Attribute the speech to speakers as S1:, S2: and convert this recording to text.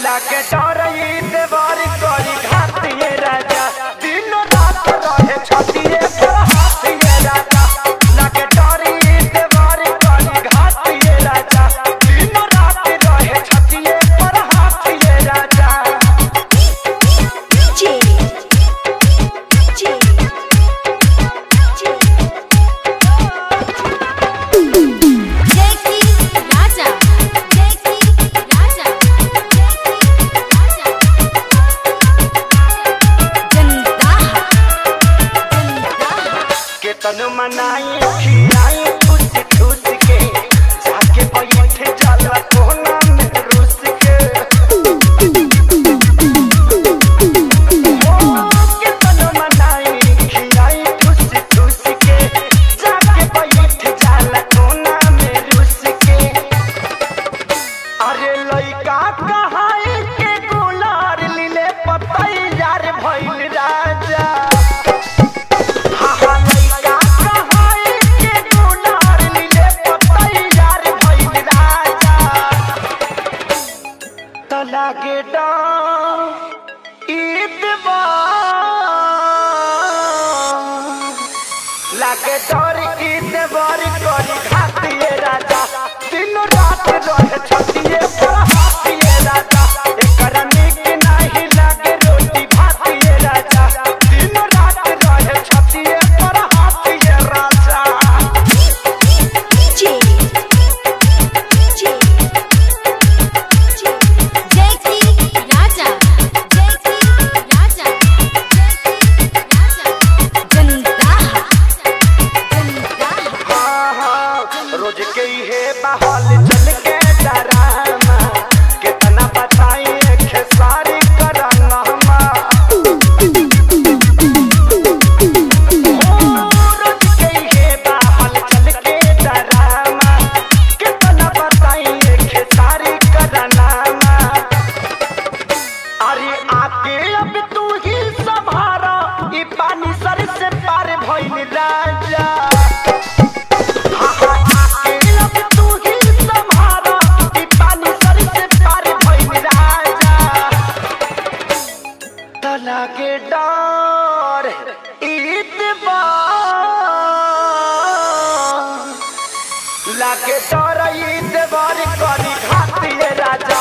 S1: लागे डरई देवर करी घातिए राजा दिन रात रहे छतिए पर हाथिए राजा लागे डरई देवर करी घातिए राजा दिन रात रहे छतिए पर हाथिए राजा
S2: DJ DJ
S3: Jackie Raja Jackie Raja Jackie Raja
S2: जनता जनता
S1: केतन मनाई खियाई ठूस ठूस के जाके बैठ जाला कोना में रुस के ओ, केतन मनाई खियाई ठूस ठूस के जाके बैठ जाला कोना में रुस के अरे लइका कहाई के गुलार लीले पतई यार भइल राजा हा हा लइका कहाई के गुलार लीले पतई यार भइल राजा त लागे डां ईदवा लागे डर ईदवर करी घातिए राजा दिन रात रहे छतिए पर हाथिए राजा एकरा निक नाही लागे रोटी भातिए राजा दिन रात रहे छतिए पर हाथिए राजा
S2: DJ DJ
S3: Jackie Raja Jackie Raja Jackie Raja
S2: जनता जनता
S1: हाँ, हाँ, रोज के हे बहाल चल के डरामा कितना बताई खेसारी करामा रोज के हे बहाल चल के डरामा कितना बताई खेसारी करामा अरे आके अब तू ही संभारा ई पानी सर से पार भइल राजा हाँ, हाँ, आके अब तू ही संभारा ई पानी सर से पार भइल राजा तना के डर ईदबा लागे डर ईदबार करी घातिए राजा